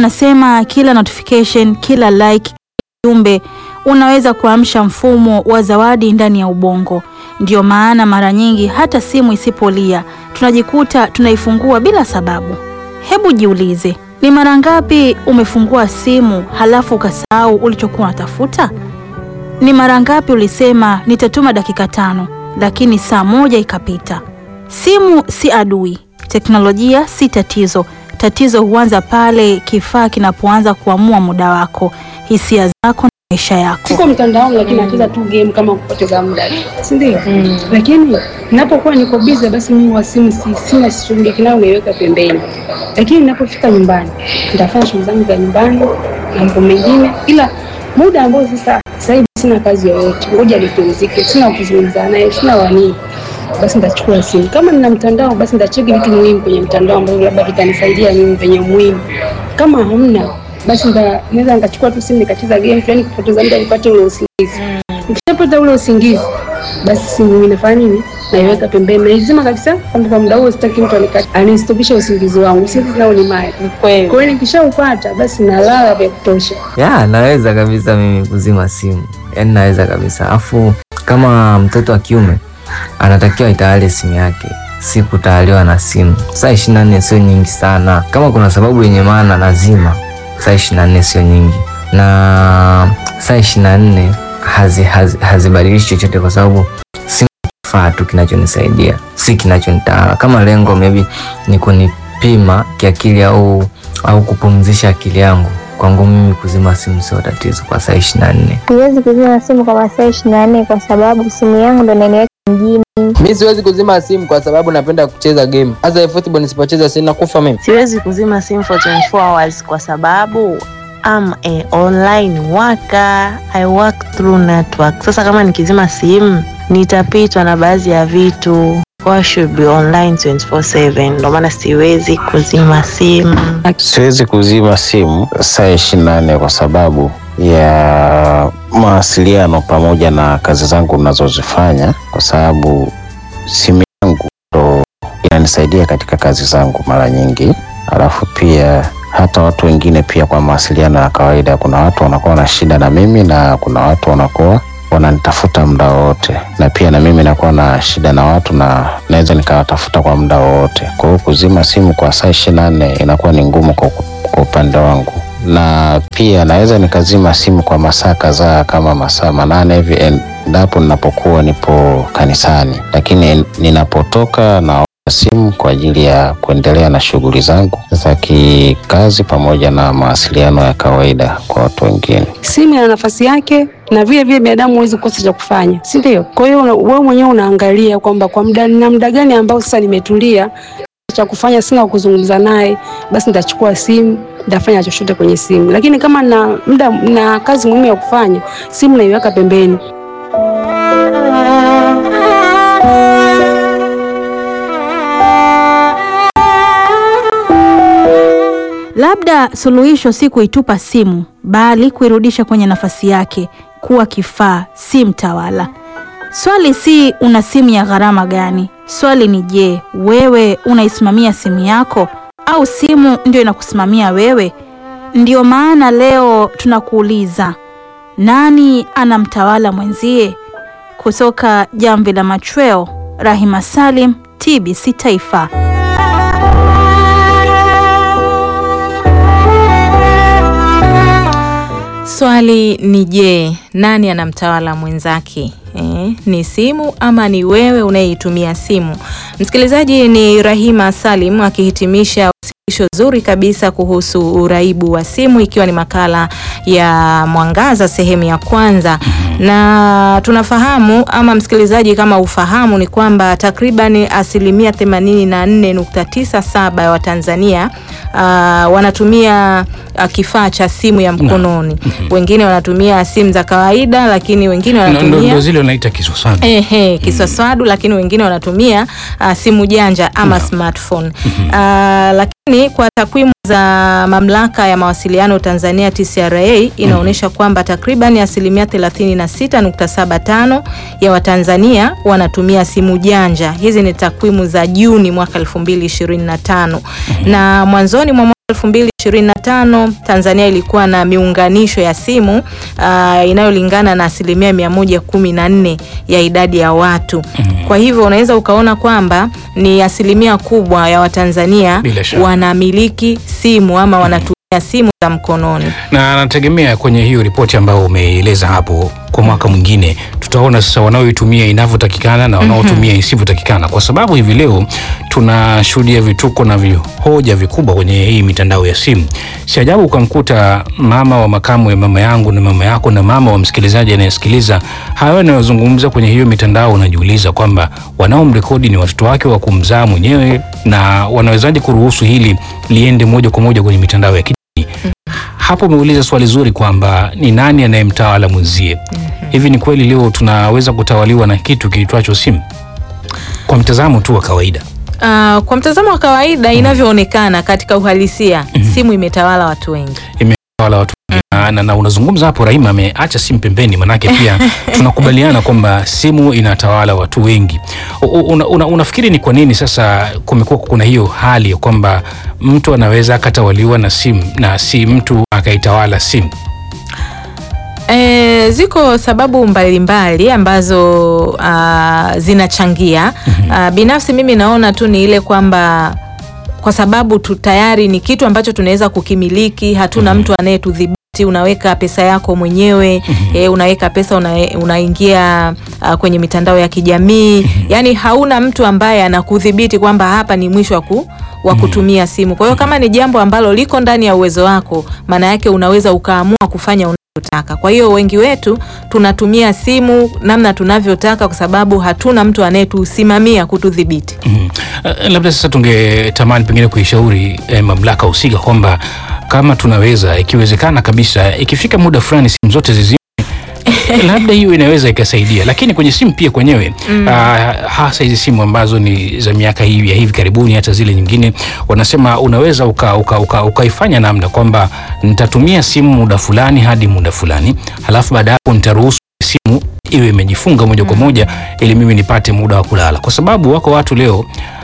wanasema kila notification, kila like, jumbe unaweza kuamsha mfumo wa zawadi ndani ya ubongo. Ndiyo maana mara nyingi hata simu isipolia tunajikuta tunaifungua bila sababu. Hebu jiulize, ni mara ngapi umefungua simu halafu ukasahau ulichokuwa unatafuta? Ni mara ngapi ulisema nitatuma dakika tano, lakini saa moja ikapita? Simu si adui, teknolojia si tatizo. Tatizo huanza pale kifaa kinapoanza kuamua muda wako, hisia zako na maisha yako. Siko mtandaoni lakini nacheza tu game kama kupoteza muda, si ndio? Lakini ninapokuwa niko busy, basi mimi wa simu si, sina shughuli nayo, naiweka pembeni. Lakini ninapofika nyumbani nitafanya shughuli zangu za nyumbani na mambo mengine, ila muda ambao sasa sasa hivi sina kazi yoyote, ngoja nipumzike, sina kuzungumza naye, sina wanii basi nitachukua simu. Kama nina mtandao, basi nitacheki vitu muhimu kwenye mtandao ambavyo labda vitanisaidia mimi venye muhimu. Kama hamna, basi nita- naweza nikachukua tu simu nikacheza game fulani kupoteza muda nipate ule usingizi. Nikishapata ule usingizi, basi simu mimi nafanya nini? Naiweka pembeni, naizima kabisa, kwamba kwa muda huo sitaki mtu anikate anistopishe usingizi wangu. Usingizi nao ni mali. Kwa hiyo nikishaupata, basi nalala vya kutosha. Ya, naweza kabisa mimi kuzima simu, yaani naweza kabisa. Afu kama mtoto wa kiume anatakiwa itawale simu yake, si kutawaliwa na simu. Saa ishirini na nne sio nyingi sana. Kama kuna sababu yenye maana lazima, saa ishirini na nne sio nyingi, na saa ishirini na nne hazi, hazi, hazibadilishi chochote kwa sababu simu ni kifaa tu kinachonisaidia, si kinachonitawala. Kama lengo maybe ni kunipima kiakili au au kupumzisha akili yangu kwangu mimi kuzima simu sio tatizo kwa saa ishirini na nne. Siwezi kuzima simu kwa masaa ishirini na nne kwa sababu simu yangu ndo inaniweka mjini. Mi siwezi kuzima simu kwa sababu napenda kucheza game. Hasa football nisipocheza sina kufa mimi. Siwezi kuzima simu for 24 hours kwa sababu I'm a online worker. I work through network. Sasa kama nikizima simu nitapitwa na baadhi ya vitu. Kwa hiyo I should be online 24/7. Ndio maana siwezi kuzima simu. Siwezi kuzima simu saa ishirini na nne kwa sababu ya mawasiliano pamoja na kazi zangu ninazozifanya, kwa sababu simu yangu ndo inanisaidia katika kazi zangu mara nyingi, alafu pia hata watu wengine pia kwa mawasiliano ya kawaida. Kuna watu wanakuwa na shida na mimi na kuna watu wanakuwa wananitafuta muda wowote, na pia na mimi nakuwa na shida na watu na naweza nikawatafuta kwa muda wowote. Kwa hiyo kuzima simu kwa saa ishirini na nne inakuwa ni ngumu kwa, kwa upande wangu, na pia naweza nikazima simu kwa masaa kadhaa kama masaa manane hivi endapo ninapokuwa nipo kanisani, lakini ninapotoka na simu kwa ajili ya kuendelea na shughuli zangu za kikazi pamoja na mawasiliano ya kawaida kwa watu wengine. Simu ina nafasi yake na vile vile binadamu huwezi kukosa cha kufanya, si ndio? Kwa hiyo una- wewe mwenyewe unaangalia kwamba kwa muda na muda gani ambao sasa nimetulia cha kufanya, sina wa kuzungumza naye, basi nitachukua simu nitafanya chochote kwenye simu, lakini kama na muda na kazi muhimu ya kufanya, simu naiweka pembeni. Labda suluhisho si kuitupa simu, bali kuirudisha kwenye nafasi yake, kuwa kifaa, si mtawala. Swali si una simu ya gharama gani? Swali ni je, wewe unaisimamia simu yako au simu ndio inakusimamia wewe? Ndiyo maana leo tunakuuliza, nani anamtawala mwenzie? Kutoka Jamvi la Machweo, Rahima Salim, TBC Taifa. Swali ni je, nani anamtawala mwenzake? Eh, ni simu ama ni wewe unayeitumia simu? Msikilizaji, ni Rahima Salim akihitimisha wasilisho zuri kabisa kuhusu uraibu wa simu, ikiwa ni makala ya Mwangaza sehemu ya kwanza. Na tunafahamu ama msikilizaji, kama ufahamu ni kwamba takriban asilimia 84.97 ya Watanzania uh, wanatumia uh, kifaa cha simu ya mkononi. Wengine wanatumia simu za kawaida, lakini wengine Ndo- ndo wanatumia ndo zile unaita kiswaswadu. Ehe, kiswaswadu lakini wengine wanatumia uh, simu janja ama smartphone. Uh, lakini kwa takwimu za mamlaka ya mawasiliano Tanzania TCRA inaonyesha kwamba takriban asilimia 36.75 ya Watanzania wanatumia simu janja. Hizi ni takwimu za Juni mwaka 2025 na mwanzoni mwa mwaka 2025 2025 Tanzania ilikuwa na miunganisho ya simu uh, inayolingana na asilimia 114 ya idadi ya watu. Kwa hivyo unaweza ukaona kwamba ni asilimia kubwa ya Watanzania Bila shaka. wanamiliki simu ama wanatumia simu za mkononi. na nategemea kwenye hiyo ripoti ambayo umeeleza hapo, kwa mwaka mwingine tutaona sasa wanaoitumia inavyotakikana na wanaotumia isivyotakikana, kwa sababu hivi leo tunashuhudia vituko na vihoja vikubwa kwenye hii mitandao ya simu. Si ajabu ukamkuta mama wa makamu ya mama yangu na mama yako na mama wa msikilizaji anayesikiliza hayo yanayozungumza kwenye hiyo mitandao, unajiuliza kwamba wanaomrekodi ni watoto wake wa kumzaa mwenyewe, na wanawezaje kuruhusu hili liende moja kwa moja kwenye mitandao ya kijamii? hapo umeuliza swali zuri kwamba ni nani anayemtawala mwenzie. Hivi ni kweli leo tunaweza kutawaliwa na kitu kiitwacho simu kwa mtazamo tu wa kawaida? Uh, kwa mtazamo wa kawaida inavyoonekana katika uhalisia, simu imetawala watu wengi. Imetawala watu wengi. na, na, na unazungumza hapo, Rahima ameacha simu pembeni, manake pia tunakubaliana kwamba simu inatawala watu wengi. U- u- Una, una, unafikiri ni kwa nini sasa kumekuwa kuna hiyo hali ya kwamba mtu anaweza akatawaliwa na simu na si mtu akaitawala simu? E, ziko sababu mbalimbali ambazo uh, zinachangia. Uh, binafsi mimi naona tu ni ile kwamba kwa sababu tu tayari ni kitu ambacho tunaweza kukimiliki, hatuna mtu anayetudhibiti. Unaweka pesa yako mwenyewe e, unaweka pesa una, unaingia uh, kwenye mitandao ya kijamii yani hauna mtu ambaye anakudhibiti kwamba hapa ni mwisho wa ku wa kutumia simu. Kwa hiyo kama ni jambo ambalo liko ndani ya uwezo wako, maana yake unaweza ukaamua kufanya unavyotaka. Kwa hiyo wengi wetu tunatumia simu namna tunavyotaka, kwa sababu hatuna mtu anayetusimamia kutudhibiti. Mhm. Uh, labda sasa tungetamani pengine kuishauri eh, mamlaka husika kwamba kama tunaweza, ikiwezekana kabisa, ikifika muda fulani simu zote zizime labda hiyo inaweza ikasaidia, lakini kwenye simu pia kwenyewe mm. hasa hizi simu ambazo ni za miaka hii ya hivi karibuni, hata zile nyingine, wanasema unaweza ukaifanya uka, uka, ukaifanya namna kwamba nitatumia simu muda fulani hadi muda fulani, halafu baada ya hapo nitaruhusu simu iwe imejifunga moja kwa moja ili mimi nipate muda wa kulala, kwa sababu wako watu leo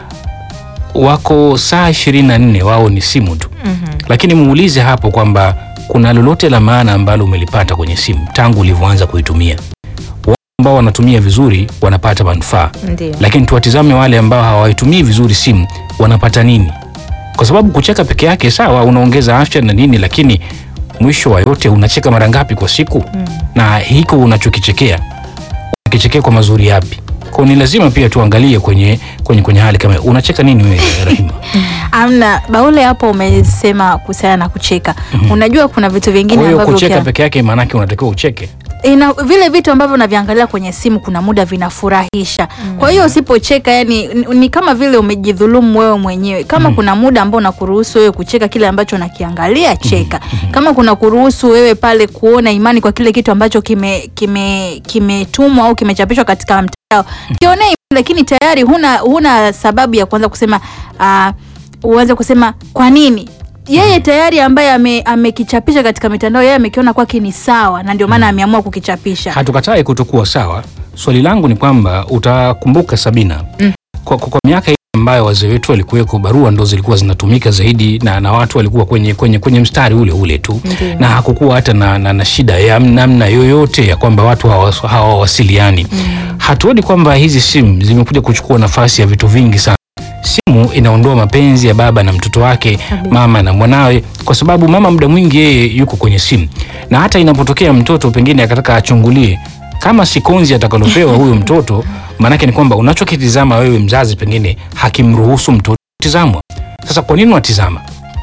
wako saa ishirini na nne wao ni simu tu lakini muulize hapo kwamba kuna lolote la maana ambalo umelipata kwenye simu tangu ulivyoanza kuitumia. Wale ambao wanatumia vizuri wanapata manufaa, Ndio. lakini tuwatizame wale ambao hawaitumii vizuri simu wanapata nini? Kwa sababu kucheka peke yake sawa, unaongeza afya na nini, lakini mwisho wa yote unacheka mara ngapi kwa siku? Na hiko unachokichekea unakichekea kwa mazuri yapi? Kwa ni lazima pia tuangalie kwenye, kwenye, kwenye hali kama hiyo. unacheka nini wewe Rahima? Amna Baule, hapo umesema kuhusiana na kucheka. Unajua kuna vitu Kwa vingine hiyo ambavyo kucheka ukia- peke yake maanake unatakiwa ucheke. ina vile vitu ambavyo unaviangalia kwenye simu kuna muda vinafurahisha. Kwa hiyo usipocheka, yani ni, ni kama vile umejidhulumu wewe mwenyewe. Kama kuna muda ambao unakuruhusu wewe kucheka kile ambacho unakiangalia, cheka. Kama kuna kuruhusu wewe pale kuona imani kwa kile kitu ambacho kime kime kimetumwa au kimechapishwa katika mtandao, kionee imani, lakini tayari huna huna sababu ya kuanza kusema uh, uanze kusema kwa nini yeye tayari ambaye ame- amekichapisha katika mitandao yeye amekiona kwake ni sawa na ndio maana ameamua kukichapisha. hatukatai kutokuwa sawa. Swali langu ni kwamba utakumbuka Sabina, kwa, kwa, kwa miaka ile ambayo wazee wetu walikuweko, barua ndo zilikuwa zinatumika zaidi na, na watu walikuwa kwenye, kwenye, kwenye mstari ule ule tu Ndiyo. na hakukuwa hata na, na, na shida ya namna yoyote ya kwamba watu hawa- hawawasiliani. Hatuoni kwamba hizi simu zimekuja kuchukua nafasi ya vitu vingi sana. Simu inaondoa mapenzi ya baba na mtoto wake, mama na mwanawe, kwa sababu mama muda mwingi yeye yuko kwenye simu, na hata inapotokea mtoto pengine akataka achungulie kama sikonzi atakalopewa huyo mtoto, maanake ni kwamba unachokitizama wewe mzazi pengine hakimruhusu mtoto kutizamwa. Sasa kwa nini unatizama?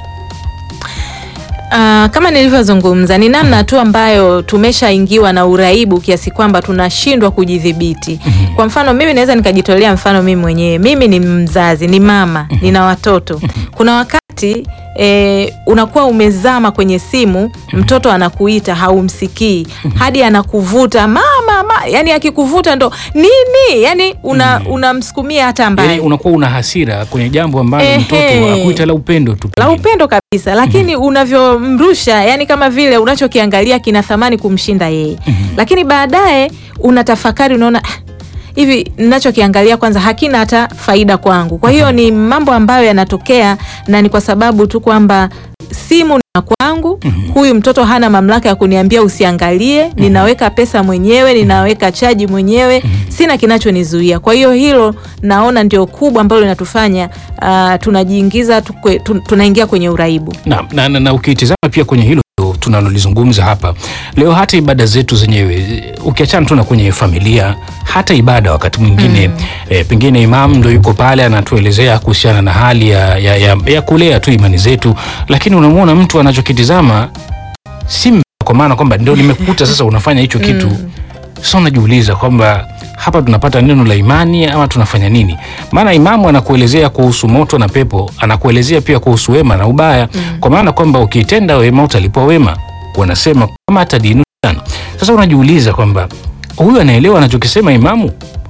Ah, kama nilivyozungumza ni namna tu ambayo tumeshaingiwa na uraibu kiasi kwamba tunashindwa kujidhibiti. Kwa mfano mimi naweza nikajitolea mfano mimi mwenyewe. Mimi ni mzazi, ni mama, nina watoto. Kuna wakati e, unakuwa umezama kwenye simu, mtoto anakuita haumsikii, hadi anakuvuta mama, ma, yani akikuvuta ndo nini, yani una unamsukumia hata mbali Yani unakuwa una hasira kwenye jambo ambalo Ehe. mtoto akuita la upendo tu la pengine. upendo kabisa, lakini unavyomrusha, yani kama vile unachokiangalia kina thamani kumshinda yeye, lakini baadaye unatafakari, unaona "Ah, hivi ninachokiangalia kwanza hakina hata faida kwangu. Kwa hiyo ni mambo ambayo yanatokea na ni kwa sababu tu kwamba simu na kwangu huyu mtoto hana mamlaka ya kuniambia usiangalie ninaweka pesa mwenyewe ninaweka chaji mwenyewe sina kinachonizuia kwa hiyo hilo naona ndio kubwa ambalo linatufanya uh, tunajiingiza tukwe, tu, tunaingia kwenye uraibu na, na, na, na ukitizama pia kwenye hilo tunalolizungumza hapa leo, hata ibada zetu zenyewe ukiachana tu na kwenye familia, hata ibada wakati mwingine mm. e, pengine imam ndo yuko pale anatuelezea kuhusiana na hali ya, ya, ya, ya kulea tu imani zetu, lakini unamwona mtu anachokitizama si mbaya, kwa maana kwamba ndio nimekuta sasa unafanya hicho kitu sasa unajiuliza kwamba hapa tunapata neno la imani ama tunafanya nini? Maana imamu anakuelezea kuhusu moto na pepo, anakuelezea pia kuhusu wema na ubaya mm. kwa maana kwamba ukitenda wema utalipwa wema, wanasema kama hata dinu sana. Sasa unajiuliza kwamba huyu anaelewa anachokisema imamu,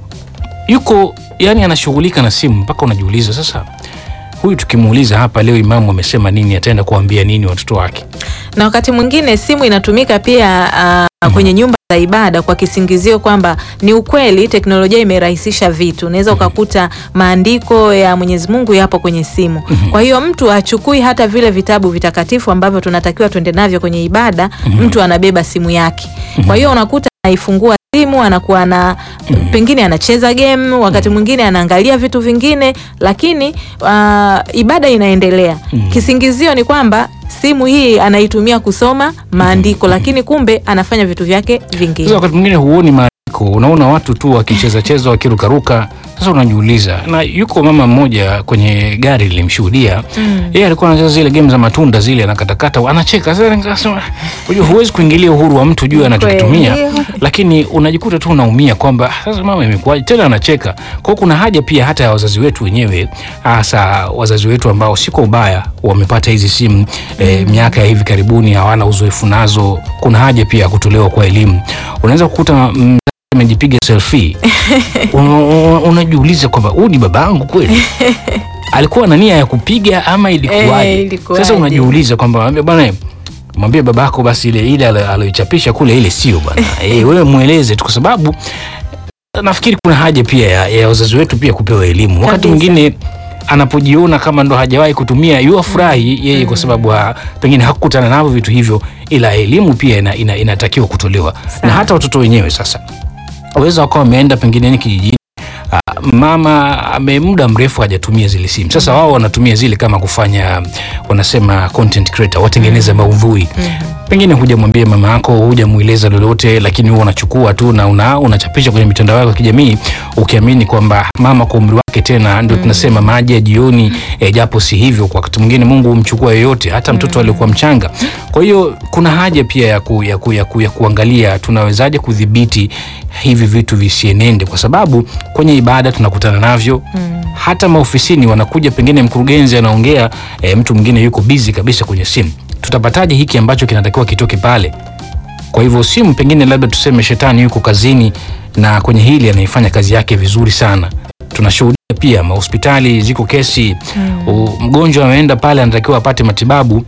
yuko yani anashughulika na simu, mpaka unajiuliza sasa, huyu tukimuuliza hapa leo imamu amesema nini, ataenda kuambia nini watoto wake? na wakati mwingine simu inatumika pia uh, kwenye nyumba za ibada kwa kisingizio kwamba ni ukweli teknolojia imerahisisha vitu. Unaweza ukakuta maandiko ya Mwenyezi Mungu yapo kwenye simu. Kwa hiyo mtu achukui hata vile vitabu vitakatifu ambavyo tunatakiwa tuende navyo kwenye ibada, mtu anabeba simu yake. Kwa hiyo unakuta anaifungua simu anakuwa na pengine anacheza game, wakati mwingine anaangalia vitu vingine, lakini uh, ibada inaendelea. Kisingizio ni kwamba simu hii anaitumia kusoma maandiko, lakini kumbe anafanya vitu vyake Sasa vingine. wakati mwingine huoni maandiko, unaona watu tu wakicheza cheza wakirukaruka. Sasa unajiuliza, na yuko mama mmoja kwenye gari lilimshuhudia yeye alikuwa anacheza zile game za matunda zile, anakatakata, anacheka. Sasa nikasema, unajua huwezi kuingilia uhuru wa mtu juu anachokitumia, lakini unajikuta tu unaumia kwamba sasa mama imekuwaje tena anacheka. Kwa hiyo kuna haja pia hata ya wazazi wetu wenyewe, hasa wazazi wetu ambao si kwa ubaya wamepata hizi simu eh, miaka ya hivi karibuni, hawana uzoefu nazo. Kuna haja pia ya kutolewa kwa elimu. Unaweza kukuta mzazi amejipiga selfie Una- una- unajiuliza kwamba huyu ni babangu kweli alikuwa na nia ya kupiga ama ilikuwaje? Eh, ilikuwaje? Sasa unajiuliza kwamba mwambie bwana, mwambie babako basi ile ile alo- aloichapisha kule ile sio bwana. Eh, wewe mweleze tu, kwa sababu nafikiri kuna haja pia ya, ya wazazi wetu pia kupewa elimu. Wakati Kabisa. mwingine anapojiona kama ndo hajawahi kutumia yuafurahi yeye kwa sababu ha, pengine hakukutana navyo vitu hivyo, ila elimu pia ina, ina, inatakiwa kutolewa na hata watoto wenyewe sasa waweza wakawa wameenda pengine ni kijijini Ah, mama ame muda mrefu hajatumia zile simu sasa wao wanatumia zile kama kufanya wanasema content creator watengeneza maudhui pengine hujamwambia mama yako hujamweleza lolote lakini huwa unachukua tu na una, unachapisha kwenye mitandao yako ya kijamii ukiamini kwamba mama kwa umri wake tena ndio tunasema maji ya jioni eh, japo si hivyo kwa wakati mwingine mungu humchukua yoyote hata mtoto aliyekuwa mchanga kwa hiyo kuna haja pia ya, ku, ya, ku, ya, ku, ya kuangalia tunawezaje kudhibiti hivi vitu visienende kwa sababu kwenye ibada tunakutana navyo hata maofisini wanakuja pengine mkurugenzi anaongea e, mtu mwingine yuko bizi kabisa kwenye simu tutapataje hiki ambacho kinatakiwa kitoke pale kwa hivyo simu pengine labda tuseme shetani yuko kazini na kwenye hili anaifanya kazi yake vizuri sana tunashuhudia pia mahospitali ziko kesi mm. mgonjwa ameenda pale anatakiwa apate matibabu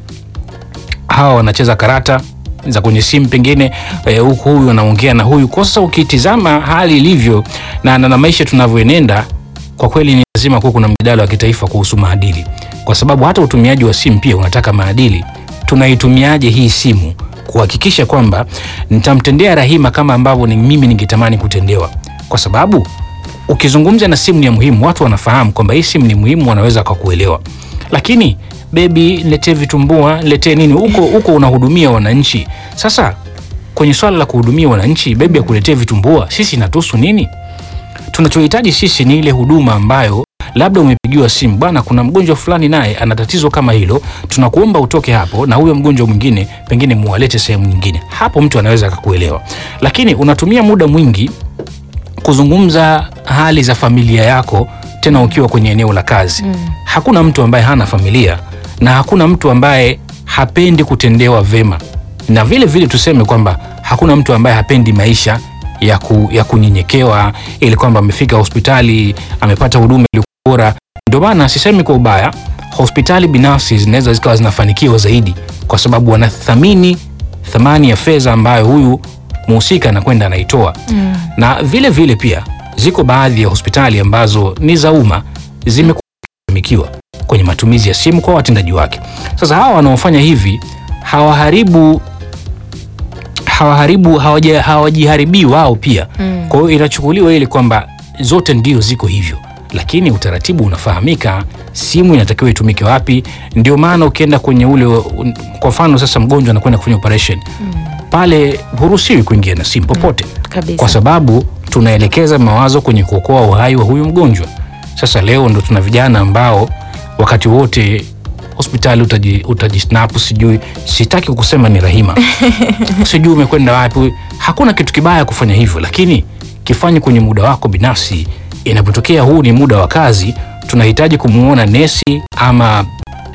hawa wanacheza karata za kwenye simu pengine eh, huku huyu anaongea na huyu kwa sasa ukitizama hali ilivyo na, na, na maisha tunavyoenenda kwa kweli ni lazima kuwa kuna mjadala wa kitaifa kuhusu maadili kwa sababu hata utumiaji wa simu pia unataka maadili tunaitumiaje hii simu kuhakikisha kwamba nitamtendea rahima kama ambavyo ni mimi ningetamani kutendewa kwa sababu ukizungumza na simu ni ya muhimu watu wanafahamu kwamba hii simu ni muhimu wanaweza wakakuelewa lakini bebi niletee vitumbua niletee nini huko huko unahudumia wananchi sasa kwenye swala la kuhudumia wananchi bebi akuletee vitumbua sisi inatuhusu nini tunachohitaji sisi ni ile huduma ambayo labda umepigiwa simu bwana kuna mgonjwa fulani naye ana tatizo kama hilo tunakuomba utoke hapo na huyo mgonjwa mwingine pengine muwalete sehemu nyingine hapo mtu anaweza akakuelewa lakini unatumia muda mwingi kuzungumza hali za familia yako tena ukiwa kwenye eneo la kazi mm. hakuna mtu ambaye hana familia na hakuna mtu ambaye hapendi kutendewa vema na vile vile tuseme kwamba hakuna mtu ambaye hapendi maisha ya, ku, ya kunyenyekewa ili kwamba amefika hospitali amepata huduma iliyo bora ndio maana sisemi kwa ubaya hospitali binafsi zinaweza zikawa zinafanikiwa zaidi kwa sababu wanathamini thamani ya fedha ambayo huyu muhusika anakwenda anaitoa mm. na vile vile pia ziko baadhi ya hospitali ambazo ni za umma zimekuwa zikifanikiwa kwenye matumizi ya simu kwa watendaji wake. Sasa hawa wanaofanya hivi hawaharibu hawaharibu hawaja- hawajiharibii wao pia Mm. kwa hiyo inachukuliwa ile kwamba zote ndio ziko hivyo, lakini utaratibu unafahamika, simu inatakiwa itumike wapi. Ndio maana ukienda kwenye ule, un- kwa mfano sasa mgonjwa anakwenda kufanya operation pale, huruhusiwi kuingia na simu popote Kabisa. kwa sababu tunaelekeza mawazo kwenye kuokoa uhai wa huyu mgonjwa. Sasa leo ndo tuna vijana ambao wakati wote hospitali utaji, utajisnapu sijui, sitaki kusema ni Rahima, sijui umekwenda wapi. Hakuna kitu kibaya kufanya hivyo, lakini kifanye kwenye muda wako binafsi. Inapotokea huu ni muda wa kazi, tunahitaji kumwona nesi ama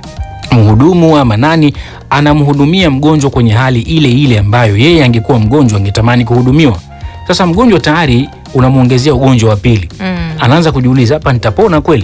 mhudumu ama nani anamhudumia mgonjwa kwenye hali ile ile ambayo yeye angekuwa mgonjwa angetamani kuhudumiwa. Sasa mgonjwa tayari unamwongezea ugonjwa wa pili, Mm. anaanza kujiuliza hapa nitapona kweli?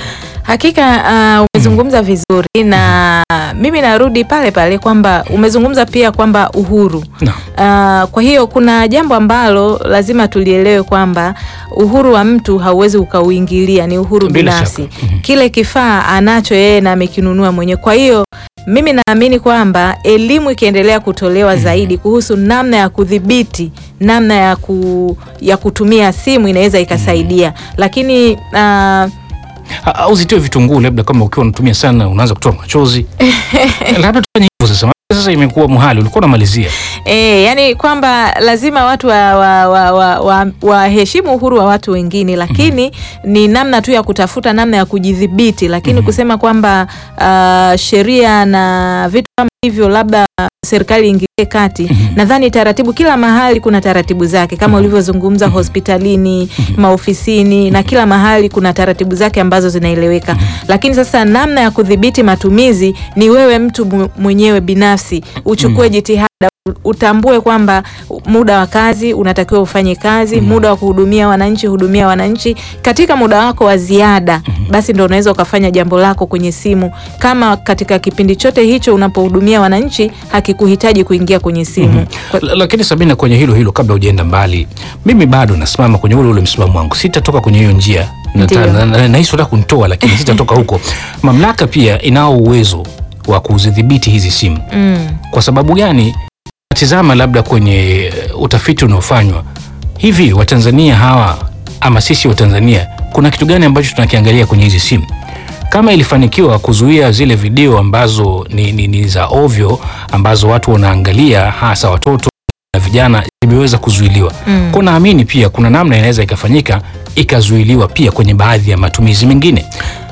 Hakika uh, umezungumza vizuri na mimi narudi pale pale kwamba umezungumza pia kwamba uhuru Naam. Uh, kwa hiyo kuna jambo ambalo lazima tulielewe kwamba uhuru wa mtu hauwezi ukauingilia, ni uhuru Bila binafsi. shaka. Mhm. Kile kifaa anacho yeye na amekinunua mwenyewe. Kwa hiyo mimi naamini kwamba elimu ikiendelea kutolewa zaidi kuhusu namna ya kudhibiti namna ya, ku, ya kutumia simu inaweza ikasaidia, lakini uh, Ha- au zitoe vitunguu, labda kama ukiwa unatumia sana unaanza kutoa machozi labda tufanye hivyo sasa. Maana Sasa imekuwa muhali, ulikuwa unamalizia E, yani kwamba lazima watu waheshimu wa, wa, wa, wa, waheshimu uhuru wa watu wengine, lakini ni namna tu ya kutafuta namna ya kujidhibiti, lakini kusema kwamba uh, sheria na vitu kama hivyo labda serikali ingilie kati. Nadhani taratibu, kila mahali kuna taratibu zake kama ulivyozungumza, hospitalini, maofisini na kila mahali kuna taratibu zake ambazo zinaeleweka, lakini sasa namna ya kudhibiti matumizi ni wewe mtu mu- mwenyewe binafsi uchukue jitihada utambue kwamba muda wa kazi unatakiwa ufanye kazi, muda wa kuhudumia wananchi hudumia wananchi. Katika muda wako wa ziada, basi ndo unaweza ukafanya jambo lako kwenye simu, kama katika kipindi chote hicho unapohudumia wananchi hakikuhitaji kuingia kwenye simu. Kwa- L- lakini Sabina, kwenye hilo hilo, kabla hujaenda mbali, mimi bado nasimama kwenye ule ule msimamo wangu, sitatoka kwenye hiyo njia. Ndiyo. Nata- na- na- Nahisi unataka kunitoa, lakini sitatoka huko. Mamlaka pia inao uwezo wa kuzidhibiti hizi simu. Mm. Kwa sababu gani? Tizama labda kwenye eh, utafiti unaofanywa hivi, Watanzania hawa ama sisi Watanzania, kuna kitu gani ambacho tunakiangalia kwenye hizi simu? Kama ilifanikiwa kuzuia zile video ambazo ni, ni, ni za ovyo ambazo watu wanaangalia hasa watoto na vijana imeweza kuzuiliwa. Mm. Kwa naamini pia kuna namna inaweza ikafanyika ikazuiliwa pia kwenye baadhi ya matumizi mengine.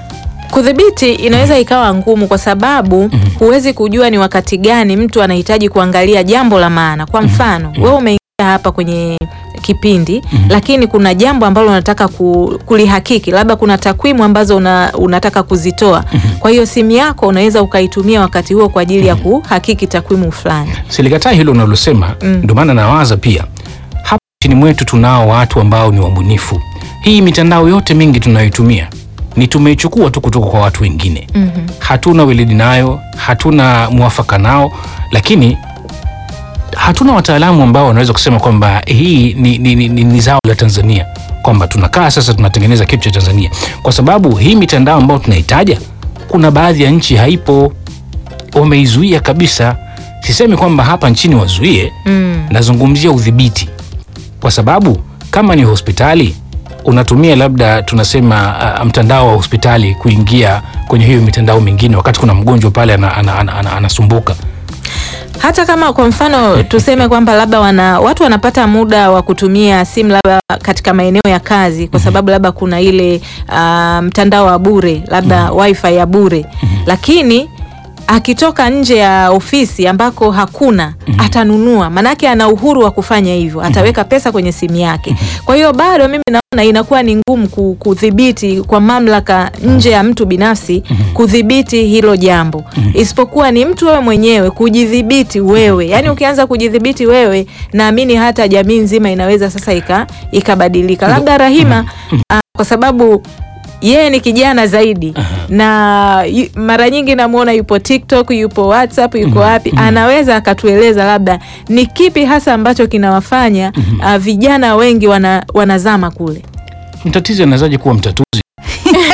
Kudhibiti inaweza ikawa ngumu kwa sababu huwezi kujua ni wakati gani mtu anahitaji kuangalia jambo la maana. Kwa mfano, wewe umeingia hapa kwenye kipindi lakini kuna jambo ambalo unataka ku, kulihakiki, labda kuna takwimu ambazo una, unataka kuzitoa. Kwa hiyo simu yako unaweza ukaitumia wakati huo kwa ajili ya kuhakiki takwimu fulani. Silikataa hilo unalosema, Mm. ndio maana nawaza pia hapa nchini mwetu tunao watu ambao ni wabunifu. Hii mitandao yote mingi tunayoitumia ni tumeichukua tu kutoka kwa watu wengine. Mhm. Hatuna weledi nayo, hatuna mwafaka nao, lakini hatuna wataalamu ambao wanaweza kusema kwamba hii ni, ni, ni, ni, ni zao la Tanzania, kwamba tunakaa sasa tunatengeneza kitu cha Tanzania, kwa sababu hii mitandao ambayo tunaitaja, kuna baadhi ya nchi haipo, wameizuia kabisa. Sisemi kwamba hapa nchini wazuie, Mm. nazungumzia udhibiti, kwa sababu kama ni hospitali unatumia labda tunasema uh, mtandao wa hospitali kuingia kwenye hiyo mitandao mingine, wakati kuna mgonjwa pale anasumbuka ana, ana, ana, anasumbuka. hata kama kwa mfano tuseme kwamba labda wana, watu wanapata muda wa kutumia simu labda katika maeneo ya kazi kwa sababu labda kuna ile ah, mtandao wa bure labda wifi ya bure lakini akitoka nje ya ofisi ambako hakuna atanunua, manake ana uhuru wa kufanya hivyo, ataweka pesa kwenye simu yake. Kwa hiyo bado mimi naona inakuwa ni ngumu ku- kudhibiti kwa mamlaka nje ya mtu binafsi kudhibiti hilo jambo, isipokuwa ni mtu wewe mwenyewe kujidhibiti wewe. Yani ukianza kujidhibiti wewe, naamini hata jamii nzima inaweza sasa ika ikabadilika. Labda Rahima, ah, kwa sababu yeye ni kijana zaidi na yu- mara nyingi namwona yupo TikTok, yupo WhatsApp, yuko wapi, anaweza akatueleza labda ni kipi hasa ambacho kinawafanya ah, vijana wengi wana, wanazama kule. Mtatizi anawezaje kuwa mtatuzi?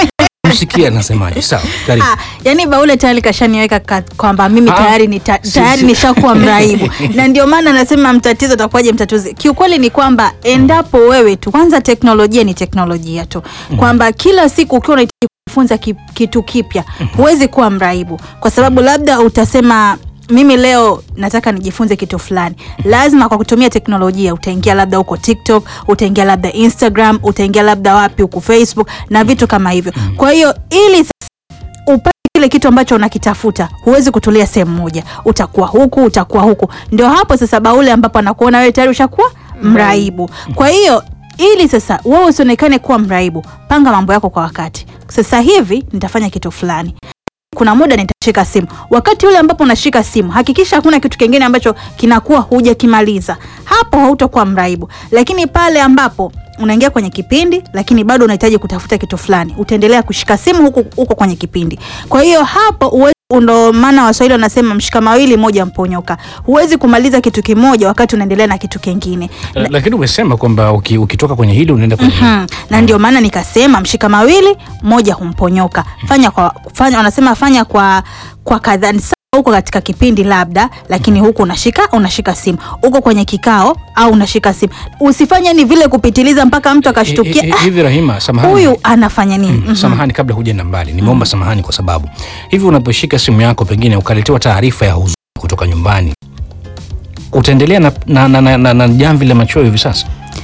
Msikia anasemaje? Sawa, karibu. Ah, yani Baule tayari kashaniweka ka- kwamba mimi Ah, tayari nita, si- tayari si- nishakuwa mraibu na ndio maana nasema mtatizo utakuwaje mtatuzi. Kiukweli ni kwamba endapo wewe tu kwanza, teknolojia ni teknolojia tu, kwamba kila siku ukiwa unahitaji kujifunza ki, kitu kipya huwezi kuwa mraibu, kwa sababu labda utasema mimi leo nataka nijifunze kitu fulani, lazima kwa kutumia teknolojia utaingia labda huko TikTok, utaingia labda Instagram, utaingia labda wapi huko Facebook na vitu kama hivyo. Kwa hiyo ili upate kile kitu ambacho unakitafuta huwezi kutulia sehemu moja, utakuwa huku utakuwa huku. Ndio hapo sasa Baule ambapo anakuona wewe tayari ushakuwa mraibu. Kwa hiyo ili sasa wewe usionekane kuwa mraibu, panga mambo yako kwa wakati. Sasa hivi nitafanya kitu fulani kuna muda nitashika simu. Wakati ule ambapo unashika simu, hakikisha hakuna kitu kingine ambacho kinakuwa hujakimaliza. Hapo hautakuwa mraibu. Lakini pale ambapo unaingia kwenye kipindi lakini bado unahitaji kutafuta kitu fulani, utaendelea kushika simu huko huko kwenye kipindi. Kwa hiyo hapo uwe ndo maana Waswahili wanasema mshika mawili moja mponyoka. Huwezi kumaliza kitu kimoja wakati unaendelea na kitu kingine. Eh, Lakini umesema kwamba uki- ukitoka kwenye hili unaenda kwenye hili. Mhm. na ndio maana nikasema mshika mawili moja humponyoka. Fanya kwa fanya, wanasema fanya kwa kwa kadhaa Ni sawa huko katika kipindi labda, lakini huku unashika unashika simu, uko kwenye kikao au unashika simu. Usifanye ni vile kupitiliza mpaka mtu Eh, akashtukia eh, "Ah, Hivi Rahima, samahani. huyu anafanya nini? Mm, Mhm. Samahani, kabla hujaenda mbali, nimeomba samahani kwa sababu hivi unaposhika simu yako pengine ukaletewa taarifa ya huzuni kutoka nyumbani, utaendelea na, na, na, na, na, na jamvi la machoyo hivi sasa?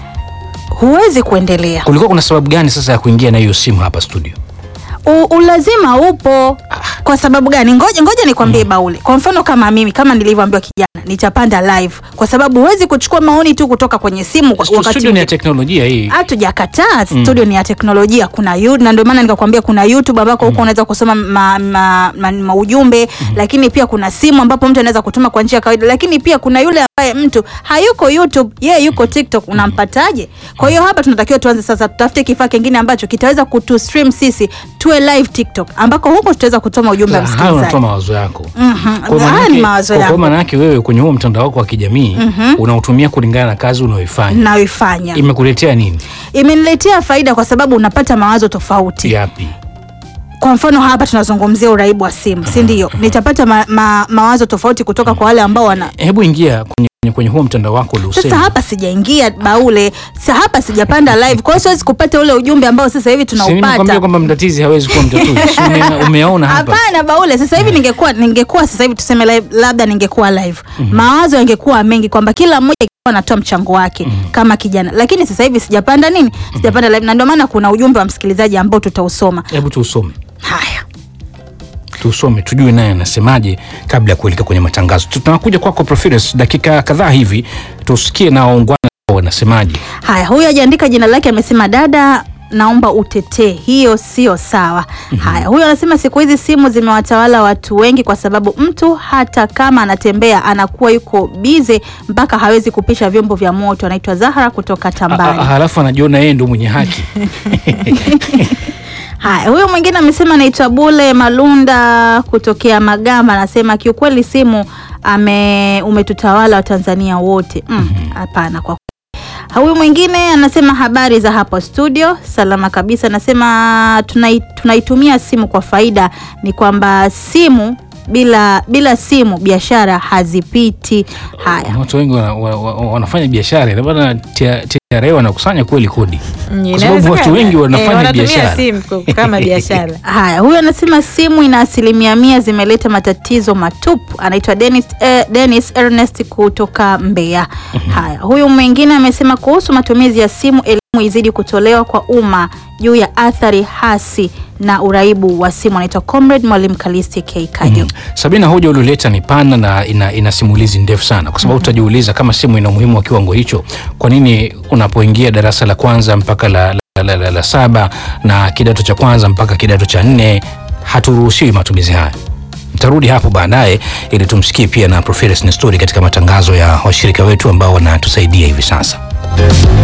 Huwezi kuendelea. Kulikuwa kuna sababu gani sasa ya kuingia na hiyo simu hapa studio? U, ulazima upo. Kwa sababu gani? Ngoja ngoja nikwambie Baule. Kwa mfano kama mimi, kama nilivyoambiwa kijana, nitapanda live kwa sababu huwezi kuchukua maoni tu kutoka kwenye simu kwa Stu- wakati Studio ni ya mwingine. teknolojia hii. hatujakataa studio ni ya teknolojia kuna you, na ndio maana nikakwambia kuna youtube ambako huko unaweza kusoma ma, ma, ma, ma ujumbe lakini pia kuna simu ambapo mtu anaweza kutuma kwa njia ya kawaida lakini pia kuna yule ambaye mtu hayuko youtube yeye yuko tiktok unampataje kwa hiyo hapa tunatakiwa tuanze sasa tutafute kifaa kingine ambacho kitaweza kutu stream sisi tuwe live tiktok ambako huko tutaweza kutuma ujumbe wa Sasa hayo unatoa msikilizaji mawazo yako. Mhm. Kwa Haya maana ni yake- mawazo kwa- Kwa yangu maana yake wewe kwenye huo mtandao wako wa kijamii unautumia kulingana na kazi unayoifanya. nayoifanya Imekuletea nini? imeniletea faida kwa sababu unapata mawazo tofauti Yapi? kwa mfano hapa tunazungumzia uraibu wa simu si ndio nitapata ma, ma, mawazo tofauti kutoka kwa wale ambao wana Hebu ingia kwenye, kwenye, kwenye huo mtandao wako sasa uliosema. hapa sijaingia baule sa hapa sijapanda live kwa hiyo siwezi kupata ule ujumbe ambao sasa hivi Si nimekwambia tunaupata kwamba mtatizi hawezi kuwa mtatuzi. Si ume- umeona hapa. hapana baule sasa hivi ningekuwa ningekuwa sasa hivi tuseme live, labda ningekuwa live mawazo yangekuwa mengi kwamba kila mmoja angekuwa anatoa mchango wake kama kijana lakini sasa hivi sijapanda nini sijapanda live na ndio maana kuna ujumbe wa msikilizaji ambao tutausoma Hebu tuusome. haya tusome tujue naye anasemaje kabla ya kuelekea kwenye matangazo. Tunakuja kwako Profirus dakika kadhaa hivi tusikie na waungwana wanasemaje. Haya, huyu ajaandika jina lake, amesema dada, naomba utetee, hiyo sio sawa. Haya, huyu anasema siku hizi simu zimewatawala watu wengi, kwa sababu mtu hata kama anatembea anakuwa yuko bize mpaka hawezi kupisha vyombo vya moto. Anaitwa Zahra kutoka A- a- Tambani. Halafu anajiona yeye ndo mwenye haki. Haya, huyu mwingine amesema anaitwa Bule Malunda kutokea Magamba, anasema kiukweli simu ame umetutawala Watanzania wote. Mm, Hapana kwa Huyu mwingine anasema habari za hapo studio, salama kabisa. Anasema tunai, tunaitumia simu kwa faida, ni kwamba simu bila bila simu biashara hazipiti. Haya, Watu wengi wana, wa, wa, wanafanya biashara na bana TRA wanakusanya kweli kodi. Kwa sababu watu wengi wanafanya biashara. simu ku- kama biashara. haya, huyu anasema simu ina asilimia mia zimeleta matatizo matupu. Anaitwa Dennis, eh, Dennis Ernest kutoka Mbeya. Haya, huyu mwingine amesema kuhusu matumizi ya simu, elimu izidi kutolewa kwa umma juu ya athari hasi na uraibu wa simu. Anaitwa Comrade Mwalimu Kalisti K Kajo. Sabina, hoja ulioleta ni pana na ina, ina simulizi ndefu sana, kwa sababu utajiuliza kama simu ina umuhimu wa kiwango hicho, kwa nini unapoingia darasa la kwanza mpaka la, la, la, la, la saba na kidato cha kwanza mpaka kidato cha nne haturuhusiwi matumizi haya? Nitarudi hapo baadaye ili tumsikie pia na Professor Nestori katika matangazo ya washirika wetu ambao wanatusaidia hivi sasa.